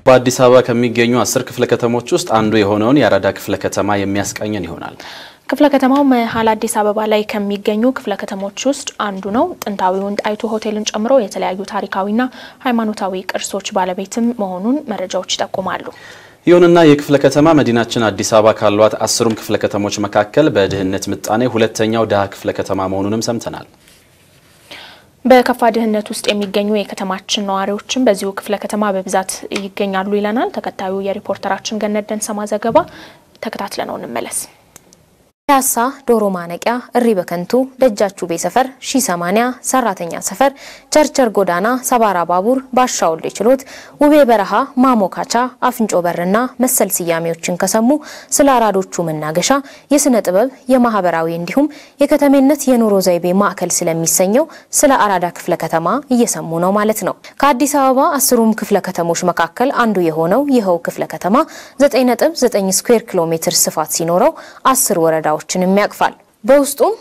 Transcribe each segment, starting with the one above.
በአዲስ አበባ ከሚገኙ አስር ክፍለ ከተሞች ውስጥ አንዱ የሆነውን የአራዳ ክፍለ ከተማ የሚያስቃኘን ይሆናል። ክፍለ ከተማው መሀል አዲስ አበባ ላይ ከሚገኙ ክፍለ ከተሞች ውስጥ አንዱ ነው። ጥንታዊውን ጣይቱ ሆቴልን ጨምሮ የተለያዩ ታሪካዊና ሃይማኖታዊ ቅርሶች ባለቤትም መሆኑን መረጃዎች ይጠቁማሉ። ይሁንና የክፍለ ከተማ መዲናችን አዲስ አበባ ካሏት አስሩም ክፍለ ከተሞች መካከል በድህነት ምጣኔ ሁለተኛው ድሃ ክፍለ ከተማ መሆኑንም ሰምተናል። በከፋ ድህነት ውስጥ የሚገኙ የከተማችን ነዋሪዎችም በዚሁ ክፍለ ከተማ በብዛት ይገኛሉ ይለናል ተከታዩ የሪፖርተራችን ገነት ደንሰማ ዘገባ። ተከታትለነው እንመለስ። ፒያሳ፣ ዶሮ ማነቂያ፣ እሪ በከንቱ፣ ደጃችሁ ቤ ሰፈር፣ ሺ ሰማኒያ፣ ሰራተኛ ሰፈር፣ ቸርቸር ጎዳና፣ ሰባራ ባቡር፣ ባሻ ወልዴ ችሎት፣ ውቤ በረሃ፣ ማሞካቻ፣ አፍንጮ በርና መሰል ስያሜዎችን ከሰሙ ስለ አራዶቹ መናገሻ የስነ ጥበብ የማህበራዊ እንዲሁም የከተሜነት የኑሮ ዘይቤ ማዕከል ስለሚሰኘው ስለ አራዳ ክፍለ ከተማ እየሰሙ ነው ማለት ነው። ከአዲስ አበባ አስሩም ክፍለ ከተሞች መካከል አንዱ የሆነው ይኸው ክፍለ ከተማ 9.9 ስኩዌር ኪሎ ሜትር ስፋት ሲኖረው አስር ወረዳ ዎችንም ያቅፋል። በውስጡም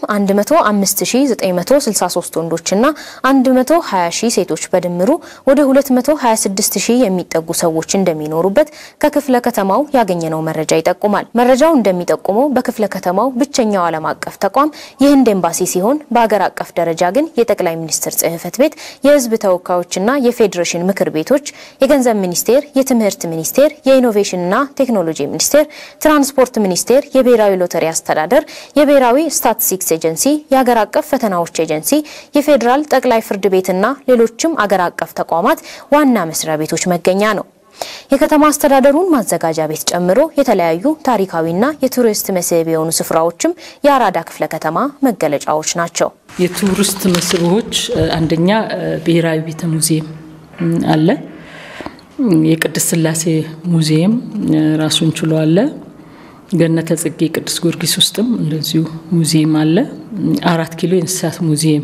105963 ወንዶችና 120000 ሴቶች በድምሩ ወደ 226000 የሚጠጉ ሰዎች እንደሚኖሩበት ከክፍለ ከተማው ያገኘነው መረጃ ይጠቁማል። መረጃው እንደሚጠቁመው በክፍለ ከተማው ብቸኛው ዓለም አቀፍ ተቋም የህንድ ኤምባሲ ሲሆን በአገር አቀፍ ደረጃ ግን የጠቅላይ ሚኒስትር ጽህፈት ቤት፣ የህዝብ ተወካዮችና የፌዴሬሽን ምክር ቤቶች፣ የገንዘብ ሚኒስቴር፣ የትምህርት ሚኒስቴር፣ የኢኖቬሽንና ቴክኖሎጂ ሚኒስቴር፣ ትራንስፖርት ሚኒስቴር፣ የብሔራዊ ሎተሪ አስተዳደር፣ የብሔራዊ ስታቲስቲክስ ኤጀንሲ፣ የሀገር አቀፍ ፈተናዎች ኤጀንሲ፣ የፌዴራል ጠቅላይ ፍርድ ቤትና ሌሎችም አገር አቀፍ ተቋማት ዋና መስሪያ ቤቶች መገኛ ነው። የከተማ አስተዳደሩን ማዘጋጃ ቤት ጨምሮ የተለያዩ ታሪካዊና የቱሪስት መስህብ የሆኑ ስፍራዎችም የአራዳ ክፍለ ከተማ መገለጫዎች ናቸው። የቱሪስት መስህቦች አንደኛ ብሔራዊ ቤተ ሙዚየም አለ። የቅድስት ስላሴ ሙዚየም ራሱን ችሎ አለ። ገነተ ጽጌ ቅዱስ ጊዮርጊስ ውስጥም እንደዚሁ ሙዚየም አለ። አራት ኪሎ የእንስሳት ሙዚየም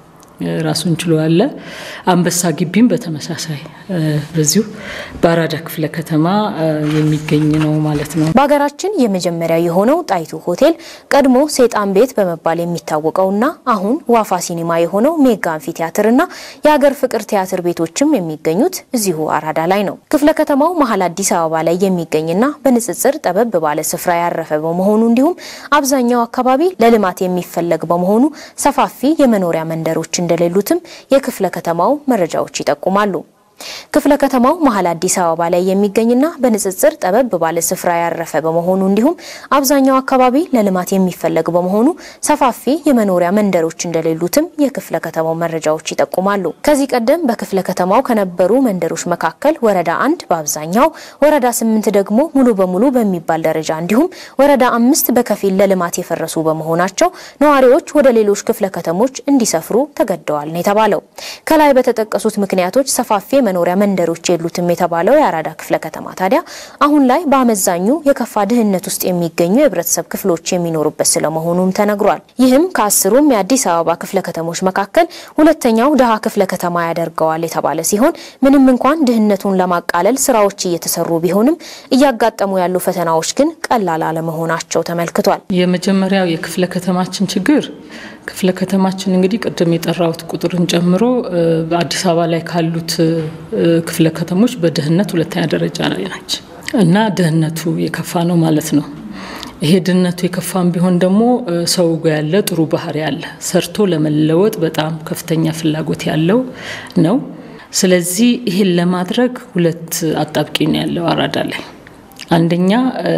ራሱን ችሎ አለ። አንበሳ ግቢም በተመሳሳይ በዚሁ በአራዳ ክፍለ ከተማ የሚገኝ ነው ማለት ነው። በሀገራችን የመጀመሪያ የሆነው ጣይቱ ሆቴል ቀድሞ ሴጣን ቤት በመባል የሚታወቀውና አሁን ዋፋ ሲኒማ የሆነው ሜጋ አንፊ ቲያትርና የሀገር ፍቅር ቲያትር ቤቶችም የሚገኙት እዚሁ አራዳ ላይ ነው። ክፍለ ከተማው መሀል አዲስ አበባ ላይ የሚገኝና በንጽጽር ጠበብ ባለ ስፍራ ያረፈ በመሆኑ እንዲሁም አብዛኛው አካባቢ ለልማት የሚፈለግ በመሆኑ ሰፋፊ የመኖሪያ መንደሮች እንደሌሉትም የክፍለ ከተማው መረጃዎች ይጠቁማሉ። ክፍለ ከተማው መሀል አዲስ አበባ ላይ የሚገኝና በንጽጽር ጠበብ ባለ ስፍራ ያረፈ በመሆኑ እንዲሁም አብዛኛው አካባቢ ለልማት የሚፈለግ በመሆኑ ሰፋፊ የመኖሪያ መንደሮች እንደሌሉትም የክፍለ ከተማው መረጃዎች ይጠቁማሉ። ከዚህ ቀደም በክፍለ ከተማው ከነበሩ መንደሮች መካከል ወረዳ አንድ በአብዛኛው፣ ወረዳ ስምንት ደግሞ ሙሉ በሙሉ በሚባል ደረጃ እንዲሁም ወረዳ አምስት በከፊል ለልማት የፈረሱ በመሆናቸው ነዋሪዎች ወደ ሌሎች ክፍለ ከተሞች እንዲሰፍሩ ተገደዋል ነው የተባለው። ከላይ በተጠቀሱት ምክንያቶች ሰፋፊ መኖሪያ መንደሮች የሉትም የተባለው የአራዳ ክፍለ ከተማ ታዲያ አሁን ላይ በአመዛኙ የከፋ ድህነት ውስጥ የሚገኙ የህብረተሰብ ክፍሎች የሚኖሩበት ስለመሆኑም ተነግሯል። ይህም ከአስሩም የአዲስ አበባ ክፍለ ከተሞች መካከል ሁለተኛው ድሃ ክፍለ ከተማ ያደርገዋል የተባለ ሲሆን ምንም እንኳን ድህነቱን ለማቃለል ስራዎች እየተሰሩ ቢሆንም እያጋጠሙ ያሉ ፈተናዎች ግን ቀላል አለመሆናቸው ተመልክቷል። የመጀመሪያው የክፍለ ከተማችን ችግር ክፍለ ከተማችን እንግዲህ ቅድም የጠራሁት ቁጥርን ጨምሮ በአዲስ አበባ ላይ ካሉት ክፍለ ከተሞች በድህነት ሁለተኛ ደረጃ ላይ ናች እና ድህነቱ የከፋ ነው ማለት ነው። ይሄ ድህነቱ የከፋም ቢሆን ደግሞ ሰው ጋ ያለ ጥሩ ባህሪ ያለ ሰርቶ ለመለወጥ በጣም ከፍተኛ ፍላጎት ያለው ነው። ስለዚህ ይሄን ለማድረግ ሁለት አጣብቂኝ ያለው አራዳ ላይ አንደኛ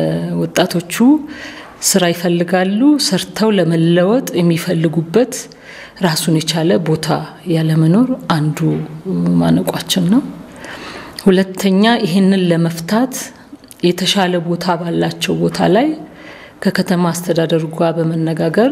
ወጣቶቹ ስራ ይፈልጋሉ። ሰርተው ለመለወጥ የሚፈልጉበት ራሱን የቻለ ቦታ ያለመኖር አንዱ ማነቋችን ነው። ሁለተኛ ይህንን ለመፍታት የተሻለ ቦታ ባላቸው ቦታ ላይ ከከተማ አስተዳደሩ ጋር በመነጋገር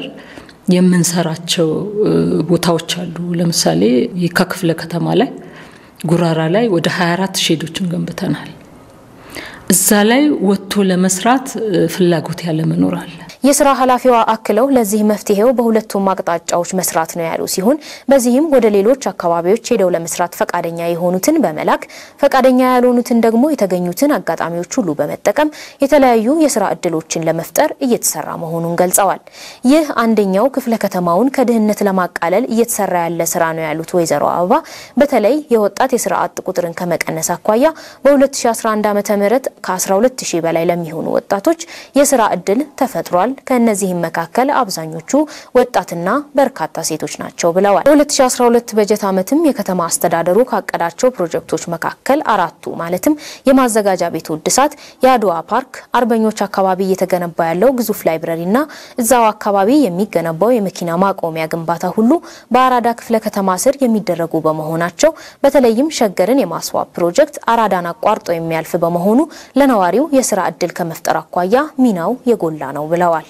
የምንሰራቸው ቦታዎች አሉ። ለምሳሌ የካ ክፍለ ከተማ ላይ ጉራራ ላይ ወደ 24 ሼዶችን ገንብተናል። እዛ ላይ ወጥቶ ለመስራት ፍላጎት ያለመኖር አለ። የስራ ኃላፊዋ አክለው ለዚህ መፍትሄው በሁለቱም አቅጣጫዎች መስራት ነው ያሉ ሲሆን በዚህም ወደ ሌሎች አካባቢዎች ሄደው ለመስራት ፈቃደኛ የሆኑትን በመላክ ፈቃደኛ ያልሆኑትን ደግሞ የተገኙትን አጋጣሚዎች ሁሉ በመጠቀም የተለያዩ የስራ እድሎችን ለመፍጠር እየተሰራ መሆኑን ገልጸዋል። ይህ አንደኛው ክፍለ ከተማውን ከድህነት ለማቃለል እየተሰራ ያለ ስራ ነው ያሉት ወይዘሮ አበባ በተለይ የወጣት የስራ አጥ ቁጥርን ከመቀነስ አኳያ በ2011 ዓ ም ከ12 ሺህ በላይ ለሚሆኑ ወጣቶች የስራ እድል ተፈጥሯል። ከእነዚህም መካከል አብዛኞቹ ወጣትና በርካታ ሴቶች ናቸው ብለዋል። በ2012 በጀት ዓመትም የከተማ አስተዳደሩ ካቀዳቸው ፕሮጀክቶች መካከል አራቱ ማለትም የማዘጋጃ ቤቱ እድሳት፣ የአድዋ ፓርክ፣ አርበኞች አካባቢ እየተገነባ ያለው ግዙፍ ላይብረሪና እዛው አካባቢ የሚገነባው የመኪና ማቆሚያ ግንባታ ሁሉ በአራዳ ክፍለ ከተማ ስር የሚደረጉ በመሆናቸው በተለይም ሸገርን የማስዋብ ፕሮጀክት አራዳን አቋርጦ የሚያልፍ በመሆኑ ለነዋሪው የስራ እድል ከመፍጠር አኳያ ሚናው የጎላ ነው ብለዋል።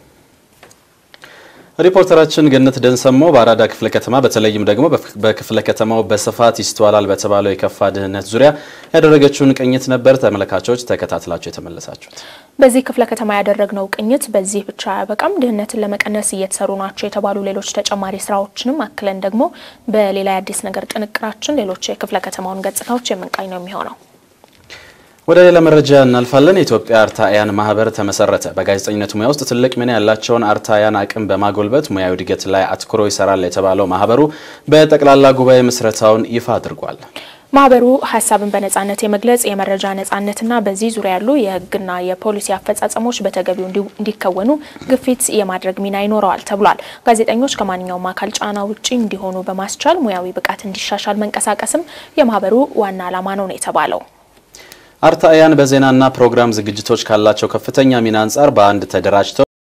ሪፖርተራችን ገነት ደንሰሞ በአራዳ ክፍለ ከተማ በተለይም ደግሞ በክፍለ ከተማው በስፋት ይስተዋላል በተባለው የከፋ ድህነት ዙሪያ ያደረገችውን ቅኝት ነበር። ተመልካቾች ተከታትላችሁ የተመለሳችሁት። በዚህ ክፍለ ከተማ ያደረግነው ቅኝት በዚህ ብቻ አያበቃም። ድህነትን ለመቀነስ እየተሰሩ ናቸው የተባሉ ሌሎች ተጨማሪ ስራዎችንም አክለን ደግሞ በሌላ የአዲስ ነገር ጥንቅራችን ሌሎች የክፍለ ከተማውን ገጽታዎች የምንቃኝ ነው የሚሆነው። ወደ ሌላ መረጃ እናልፋለን። የኢትዮጵያ አርታያን ማህበር ተመሰረተ። በጋዜጠኝነት ሙያ ውስጥ ትልቅ ሚና ያላቸውን አርታያን አቅም በማጎልበት ሙያዊ እድገት ላይ አትኩሮ ይሰራል የተባለው ማህበሩ በጠቅላላ ጉባኤ ምስረታውን ይፋ አድርጓል። ማህበሩ ሀሳብን በነጻነት የመግለጽ የመረጃ ነጻነትና በዚህ ዙሪያ ያሉ የህግና የፖሊሲ አፈጻጸሞች በተገቢው እንዲከወኑ ግፊት የማድረግ ሚና ይኖረዋል ተብሏል። ጋዜጠኞች ከማንኛውም አካል ጫና ውጪ እንዲሆኑ በማስቻል ሙያዊ ብቃት እንዲሻሻል መንቀሳቀስም የማህበሩ ዋና ዓላማ ነው ነው የተባለው። አርታያን በዜናና ፕሮግራም ዝግጅቶች ካላቸው ከፍተኛ ሚና አንጻር በአንድ ተደራጅተው